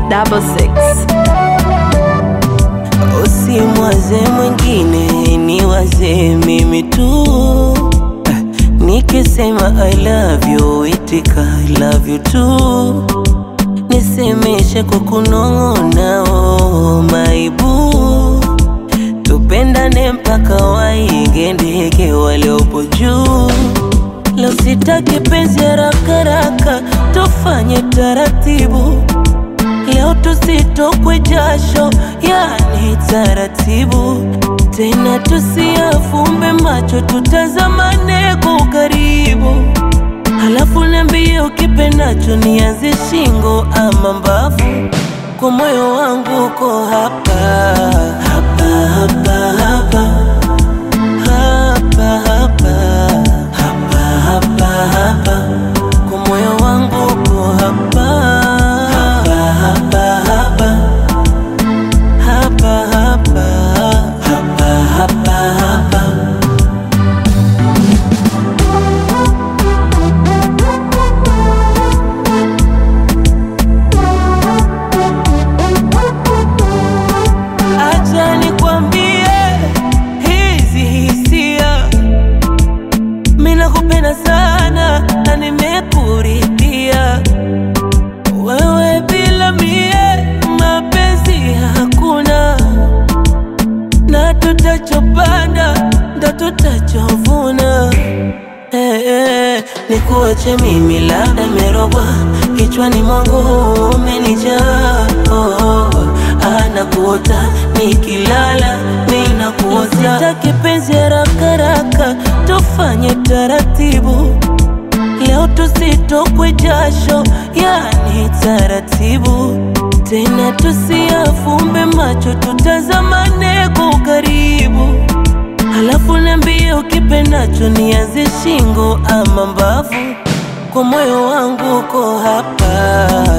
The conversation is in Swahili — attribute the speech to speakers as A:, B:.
A: double six.
B: Usimwaze mwingine, ni waze mimi tu. Nikisema I love you, itika I love you too. Nisemeshe kwa kunong'ona, oh my boo. Tupendane mpaka wainge ndege waliopo juu. Leo sitaki penzi haraka haraka, tufanye taratibu. Leo tusitokwe jasho, yani taratibu. Tena tusiafumbe macho, tutazamane kwa ukaribu. Halafu niambie ukipendacho, nianze shingo ama mbavu. Kwa moyo wangu uko hapa hapa hapa hapa hapa hapa hapa hapa hapa. Kwa moyo wangu uko hapa hapa hapa hapa hapa hapa hapa hapa hapa. Acha nikwambie hizi hisia, mimi nakupenda sana na nimekuridhia wewe, bila mie mapenzi hakuna, na tutachopanda ndo tutachovuna. Eh, eh, nikuache mimi labda merogwa kichwani mwangu umenijaa oh, oh, anakuota nikilala ninakuota sitaki penzi haraka haraka tufanye taratibu leo tusitokwe jasho yani taratibu tena tusiafumbe macho tutazamane kwa ukaribu Halafu niambie ukipendacho, nianze shingo ama mbavu. Kwa moyo wangu uko hapa